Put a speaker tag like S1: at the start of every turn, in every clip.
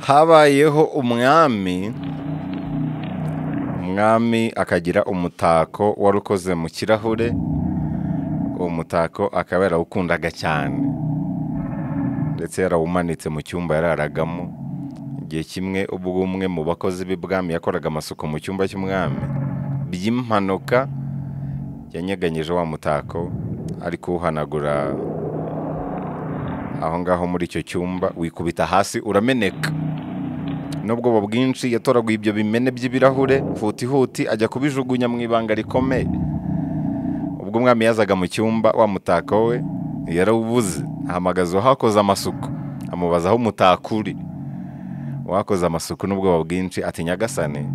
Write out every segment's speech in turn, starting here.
S1: habayeho umwami umwami akagira umutako wari ukoze mu kirahure uwo mutako akaba yarawukundaga cyane ndetse yarawumanitse mu cyumba yararagamo igihe kimwe ubwo umwe mu bakozi b'ibwami yakoraga amasuku mu cyumba cy'umwami by'impanuka yanyeganyije wa mutako ari kuwuhanagura aho ngaho muri icyo cyumba wikubita hasi urameneka n'ubwoba bwinshi yatoraguye ibyo bimene by'ibirahure hutihuti ajya kubijugunya mu ibanga rikomeye ubwo umwami yazaga mu cyumba wa mutako we yarawubuze ahamagaza uwahakoze amasuku amubaza aho umutako uri uwakoze amasuku n'ubwoba bwinshi ati nyagasane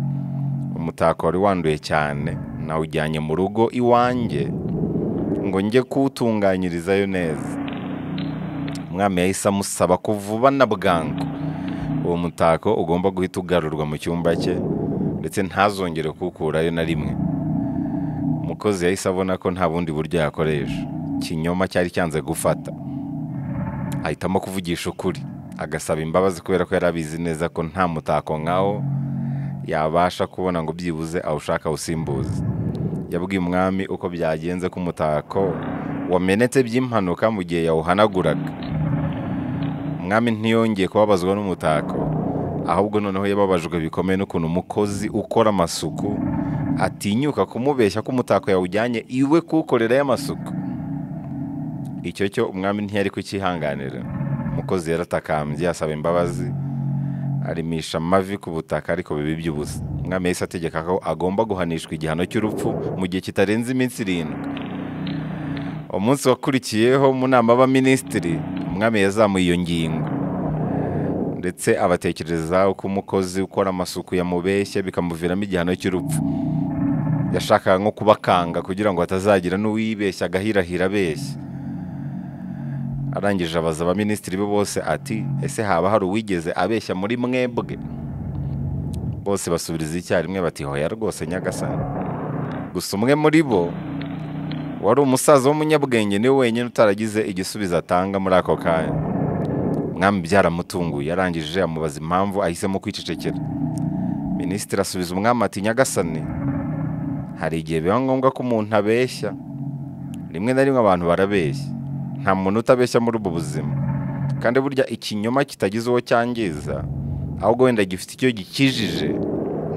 S1: umutako wari wanduye cyane nawujyanye mu rugo iwanjye ngo njye kuwutunganyirizayo neza umwami yahise amusaba ko vuba na bwangu uwo mutako ugomba guhita ugarurwa mu cyumba cye ndetse ntazongere kuwukurayo na rimwe umukozi yahise abona ko nta bundi buryo yakoresha ikinyoma cyari cyanze gufata ahitamo kuvugisha ukuri agasaba imbabazi kubera ko yari abizi neza ko nta mutako nkawo yabasha kubona ngo byibuze awushaka awusimbuze yabwiye umwami uko byagenze ko umutako wamenetse by'impanuka mu gihe yawuhanaguraga umwami ntiyongeye kubabazwa n'umutako ahubwo noneho yababajwe bikomeye n'ukuntu umukozi ukora amasuku atinyuka kumubeshya ko umutako yawujyanye iwe kuwukorerayo amasuku icyo cyo umwami ntiyari kucyihanganira umukozi yaratakambye asaba imbabazi arimisha amavi ku butaka ariko bibi by'ubusa umwami yahise ategeka ko agomba guhanishwa igihano cy'urupfu mu gihe kitarenze iminsi irindwi umunsi wakurikiyeho mu nama y'abaminisitiri umwami yazamuye iyo ngingo ndetse abatekereza uko umukozi ukora amasuku yamubeshye bikamuviramo igihano cy'urupfu yashakaga nko kubakanga kugira ngo hatazagira n'uwibeshya agahirahira abeshya arangije abaza abaminisitiri be bose ati ese haba hari uwigeze abeshya muri mwebwe bose basubiriza icyarimwe bati hoya rwose nyagasani gusa umwe muri bo wari umusaza w'umunyabwenge niwe wenyine utaragize igisubizo atanga muri ako kanya umwami byaramutunguye yarangije amubaza impamvu ahisemo kwicecekera minisitiri asubiza umwami ati nyagasani hari igihe biba ngombwa ko umuntu abeshya rimwe na rimwe abantu barabeshya nta muntu utabeshya muri ubu buzima kandi burya ikinyoma kitagize uwo cyangiza ahubwo wenda gifite icyo gikijije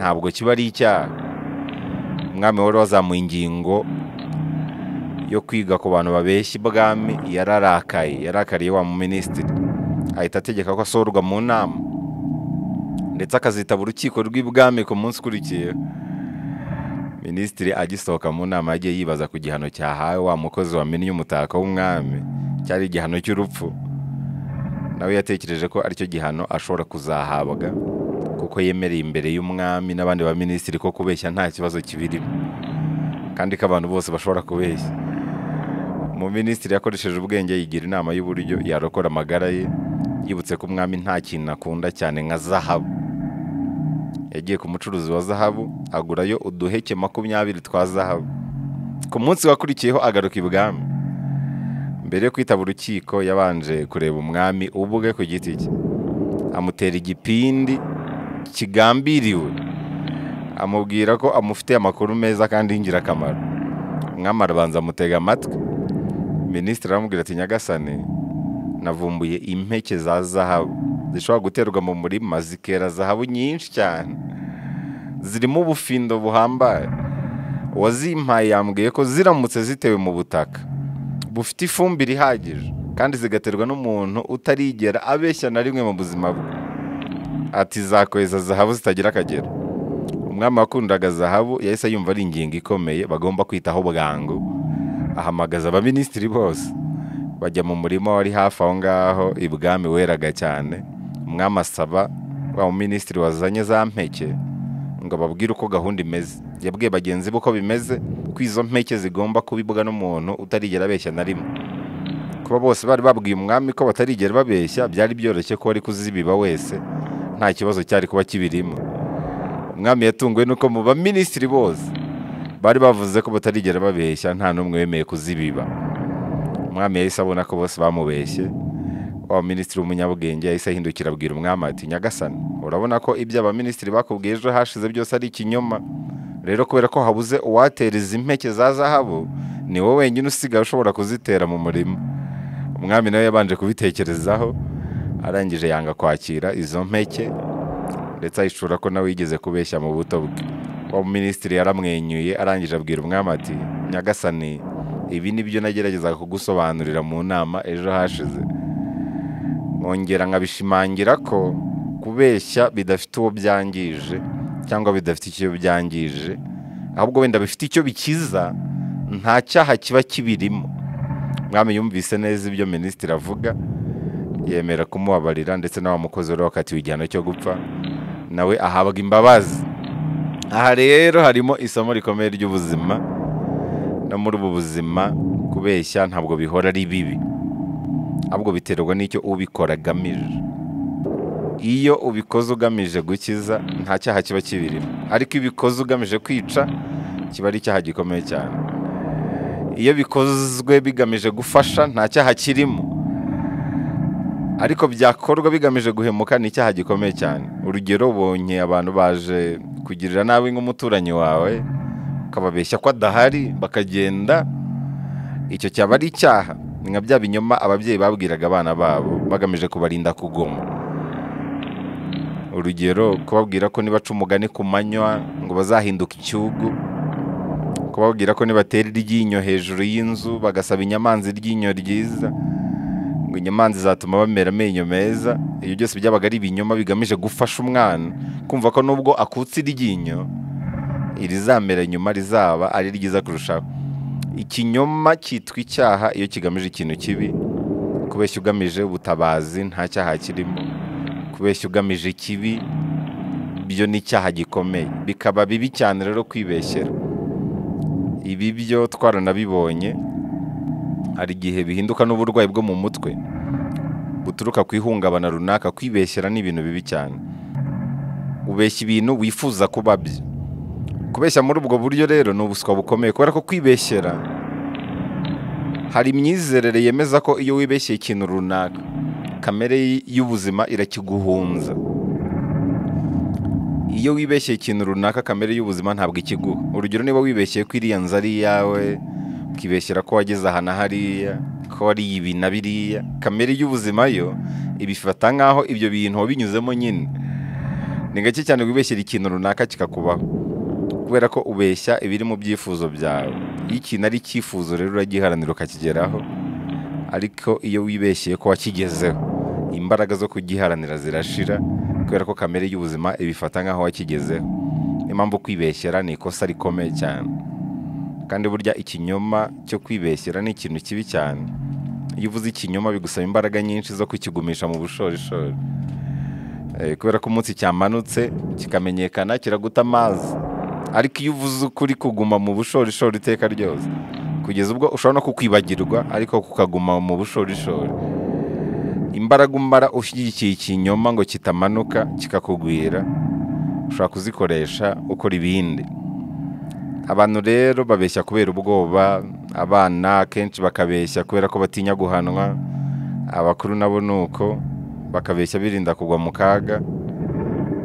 S1: ntabwo kiba ari icyaha umwami wari wazamuye ingingo yo kwiga ku bantu babeshya ibwami yararakaye yarakariye wa muminisitiri ahita ategeka ko asohorwa mu nama ndetse akazitaba urukiko rw'ibwami ku munsi ukurikiyeho minisitiri agisohoka mu nama yagiye yibaza ku gihano cyahawe wa mukozi wamennye umutako w'umwami cyari igihano cy'urupfu nawe yatekereje ko aricyo gihano ashobora kuzahabwa kuko yemereye imbere y'umwami n'abandi baminisitiri ko kubeshya nta kibazo kibirimo kandi ko abantu bose bashobora kubeshya umuminisitiri yakoresheje ubwenge yigira inama y'uburyo yarokora amagara ye yibutse ko umwami nta kintu akunda cyane nka zahabu yagiye ku mucuruzi wa zahabu agurayo uduheke makumyabiri twa zahabu ku munsi wakurikiyeho agaruka ibwami mbere yo kwitaba urukiko yabanje kureba umwami ubwe ku giti cye amutera igipindi kigambiriwe amubwira ko amufitiye amakuru meza kandi y'ingirakamaro umwami arabanza amutega amatwi minisitiri aramubwira ati nyagasane navumbuye impeke za zahabu zishobora guterwa mu murima zikera zahabu nyinshi cyane zirimo ubufindo buhambaye uwazimpaye yambwiye ko ziramutse zitewe mu butaka bufite ifumbire ihagije kandi zigaterwa n'umuntu utarigera abeshya na rimwe mu buzima bwe ati zakweza zahabu zitagira akagero umwami wakundaga zahabu yahise yumva ari ingingo ikomeye bagomba kwitaho bwangu ahamagaza abaminisitiri bose bajya mu murima wari hafi aho ngaho ibwami weraga cyane umwami asaba wa minisitiri wazanye za mpeke ngo ababwire uko gahunda imeze yabwiye bagenzi be uko bimeze ko izo mpeke zigomba kubibwa n'umuntu utarigera abeshya na rimwe kuba bose bari babwiye umwami ko batarigera babeshya byari byoroshye ko wari kuzibiba wese nta kibazo cyari kuba kibirimo umwami yatunguwe nuko mu baminisitiri bose bari bavuze ko batarigera babeshya nta n'umwe wemeye kuzibiba umwami yahise abona ko bose bamubeshye wa wa minisitiri w'umunyabwenge yahise ahindukira abwira umwami ati nyagasani urabona ko ibyo abaminisitiri bakubwiye ejo hashize byose ari ikinyoma rero kubera ko habuze uwatera izi mpeke za zahabu ni wowe wenyine usigaye ushobora kuzitera mu murima umwami nawe yabanje kubitekerezaho arangije yanga kwakira izo mpeke ndetse ahishura ko nawe yigeze kubeshya mu buto bwe uwo minisitiri yaramwenyuye arangije abwira umwami ati nyagasani ibi ni byo nageragezaga kugusobanurira mu nama ejo hashize nkongera nkabishimangira ko kubeshya bidafite uwo byangije cyangwa bidafite icyo byangije ahubwo wenda bifite icyo bikiza nta cyaha kiba kibirimo mwami yumvise neza ibyo minisitiri avuga yemera kumubabarira ndetse na wa mukozi wari wakatiwe igihano cyo gupfa nawe ahabwa imbabazi aha rero harimo isomo rikomeye ry'ubuzima no muri ubu buzima kubeshya ntabwo bihora ari bibi ahubwo biterwa n'icyo ubikora agamije iyo ubikoze ugamije gukiza nta cyaha kiba kibirimo ariko iyo ubikoze ugamije kwica kiba ari icyaha gikomeye cyane iyo bikozwe bigamije gufasha nta cyaha kirimo ariko byakorwa bigamije guhemuka ni icyaha gikomeye cyane urugero ubonye abantu baje kugirira nabi nk'umuturanyi wawe ukababeshya ko adahari bakagenda icyo cyaba ari icyaha ni nka bya binyoma ababyeyi babwiraga abana babo bagamije kubarinda kugoma urugero kubabwira ko nibaca umugani ku manywa ngo bazahinduka icyugu kubabwira ko nibatera iryinyo hejuru y'inzu bagasaba inyamanza iryinyo ryiza ngo inyamanza izatuma bamera amenyo meza ibyo byose byabaga ari ibinyoma bigamije gufasha umwana kumva ko nubwo akutse iryinyo irizamera nyuma rizaba ari ryiza kurushaho ikinyoma cyitwa icyaha iyo kigamije ikintu kibi kubeshya ugamije ubutabazi nta cyaha kirimo kubeshya ugamije ikibi byo ni icyaha gikomeye bikaba bibi cyane rero kwibeshyera ibi byo twaranabibonye hari igihe bihinduka n'uburwayi bwo mu mutwe buturuka ku ihungabana runaka kwibeshyera ni ibintu bibi cyane ubeshya ibintu wifuza kuba byo kubeshya muri ubwo buryo rero ni ubuswa bukomeye kubera ko kwibeshyera hari imyizerere yemeza ko iyo wibeshyeye ikintu runaka kamere y- y'ubuzima irakiguhunza iyo wibeshyeye ikintu runaka kamere y'ubuzima ntabwo ikiguha urugero niba wibeshyeye ko iriya nzu ari iyawe ukibeshyera ko wageze aha na hariya ko wariye ibi na biriya kamere y'ubuzima yo ibifata nk'aho ibyo bintu wabinyuzemo nyine ni gake cyane wibeshyera ikintu runaka kikakubaho kubera ko ubeshya ibiri mu byifuzo byawe iyo ikintu ari icyifuzo rero uragiharanira ukakigeraho ariko iyo wibeshyeye ko wakigezeho imbaraga zo kugiharanira zirashira kubera ko kamere y'ubuzima ibifata nk'aho wakigezeho impamvu kwibeshyera ni ikosa rikomeye cyane kandi burya ikinyoma cyo kwibeshyera ni ikintu kibi cyane iyo uvuze ikinyoma bigusaba imbaraga nyinshi zo kukigumisha mu bushorishori Eh, kubera ko umunsi cyamanutse kikamenyekana kiraguta amazi ariko iyo uvuze ukuri kuguma mu bushorishori iteka ryose kugeza ubwo ushobora no kukwibagirwa ariko kukaguma mu bushorishori imbaraga umara ushyigikiye ikinyoma ngo kitamanuka kikakugwira ushobora kuzikoresha ukora ibindi abantu rero babeshya kubera ubwoba abana akenshi bakabeshya kubera ko batinya guhanwa abakuru nabo ni uko bakabeshya birinda kugwa mu kaga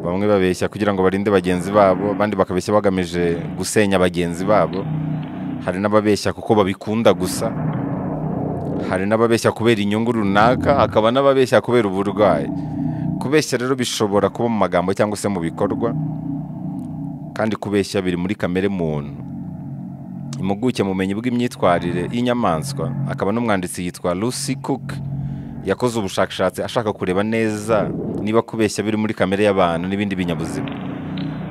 S1: bamwe babeshya kugira ngo barinde bagenzi babo abandi bakabeshya bagamije gusenya bagenzi babo hari n'ababeshya kuko babikunda gusa hari n'ababeshya kubera inyungu runaka hakaba n'ababeshya kubera uburwayi kubeshya rero bishobora kuba mu magambo cyangwa se mu bikorwa kandi kubeshya biri muri kamere muntu impuguke mu bumenyi bw'imyitwarire y'inyamaswa akaba n'umwanditsi yitwa Lucy Cook yakoze ubushakashatsi ashaka kureba neza niba kubeshya biri muri kamere y'abantu n'ibindi binyabuzima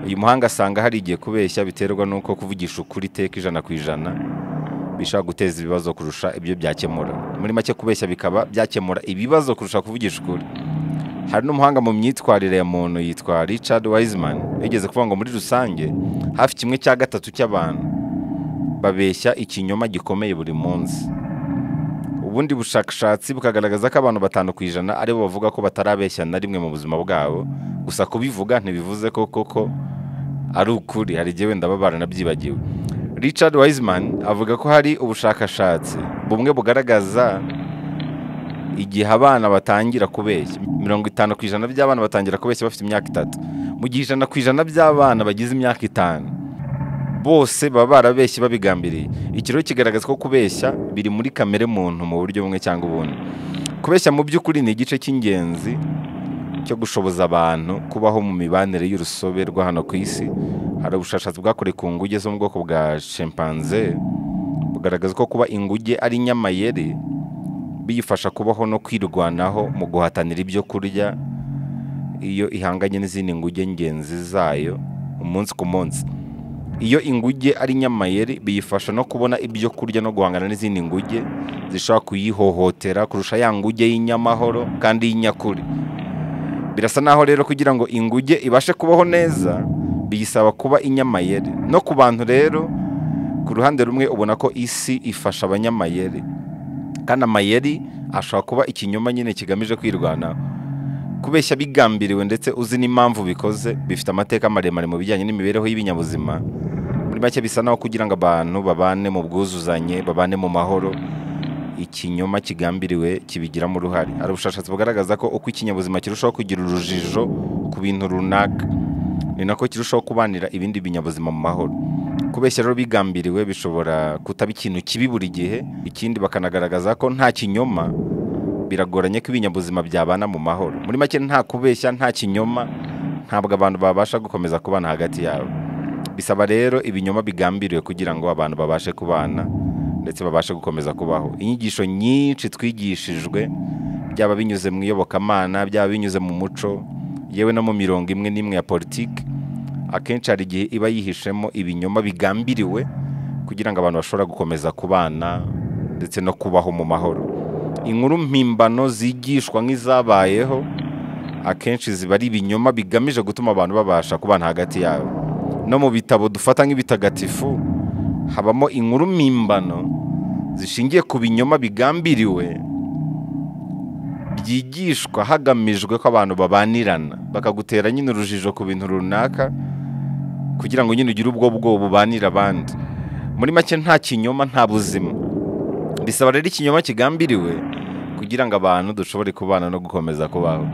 S1: uyu muhanga asanga hari igihe kubeshya biterwa n'uko kuvugisha ukuri iteka ijana ku ijana bishobora guteza ibibazo kurusha ibyo byakemura muri make kubeshya bikaba byakemura ibibazo kurusha kuvugisha ukuri hari n'umuhanga mu myitwarire ya muntu yitwa Richard Wiseman yigeze kuvuga ngo muri rusange hafi kimwe cya gatatu cy'abantu babeshya ikinyoma gikomeye buri munsi ubundi bushakashatsi bukagaragaza ko abantu batanu ku ijana aribo bavuga ko batarabeshya na rimwe mu buzima bwabo gusa kubivuga ntibivuze ko koko ari ukuri hari igihe wenda baba baranabyibagiwe richard wiseman avuga ko hari ubushakashatsi bumwe bugaragaza igihe abana batangira kubeshya mirongo itanu ku ijana by'abana batangira kubeshya bafite imyaka itatu mu gihe ijana ku ijana by'abana bagize imyaka itanu bose baba barabeshye babigambiriye iki rero kigaragaza ko kubeshya biri muri kamere muntu mu buryo bumwe cyangwa ubundi kubeshya mu by'ukuri ni igice cy'ingenzi cyo gushoboza abantu kubaho mu mibanire y'urusobe rwa hano ku isi hari ubushakashatsi bwakorewe ku nguge zo mu bwoko bwa shimpanze bugaragaza ko kuba inguge ari inyamayeri biyifasha kubaho no kwirwanaho mu guhatanira ibyo kurya iyo ihanganye n'izindi nguge ngenzi zayo umunsi ku munsi iyo inguge ari inyamayeri biyifasha no kubona ibyo kurya no guhangana n'izindi nguge zishobora kuyihohotera kurusha ya nguge y'inyamahoro kandi y'inyakuri birasa naho rero kugira ngo inguge ibashe kubaho neza biyisaba kuba inyamayeri no ku bantu rero ku ruhande rumwe ubona ko isi ifasha abanyamayeri kandi amayeri ashobora kuba ikinyoma nyine kigamije kwirwanaho kubeshya bigambiriwe ndetse uzi n'impamvu bikoze bifite amateka maremare mu bijyanye n'imibereho y'ibinyabuzima muri make bisa naho kugira ngo abantu babane mu bwuzuzanye babane mu mahoro ikinyoma kigambiriwe kibigiramo uruhare hari ubushakashatsi bugaragaza ko uko ikinyabuzima kirushaho kugira urujijo ku bintu runaka ni nako kirushaho kubanira ibindi binyabuzima mu mahoro kubeshya rero bigambiriwe bishobora kutaba ikintu kibi buri gihe ikindi bakanagaragaza ko nta kinyoma biragoranye ko ibinyabuzima byabana mu mahoro muri make nta kubeshya nta kinyoma ntabwo abantu babasha gukomeza kubana hagati yabo bisaba rero ibinyoma bigambiriwe kugira ngo abantu babashe kubana ndetse babashe gukomeza kubaho inyigisho nyinshi twigishijwe byaba binyuze mu iyobokamana byaba binyuze mu muco yewe no mu mirongo imwe n'imwe ya politiki akenshi hari igihe iba yihishemo ibinyoma bigambiriwe kugira ngo abantu bashobora gukomeza kubana ndetse no kubaho mu mahoro inkuru mpimbano zigishwa nk'izabayeho akenshi ziba ari ibinyoma bigamije gutuma abantu babasha kubana hagati yabo no mu bitabo dufata nk'ibitagatifu habamo inkuru mpimbano zishingiye ku binyoma bigambiriwe byigishwa hagamijwe ko abantu babanirana bakagutera nyine urujijo ku bintu runaka kugira ngo nyine ugire ubwo bwoba ubanire abandi muri make nta kinyoma nta buzima bisaba rero ikinyoma kigambiriwe kugira ngo abantu dushobore kubana no gukomeza kubaho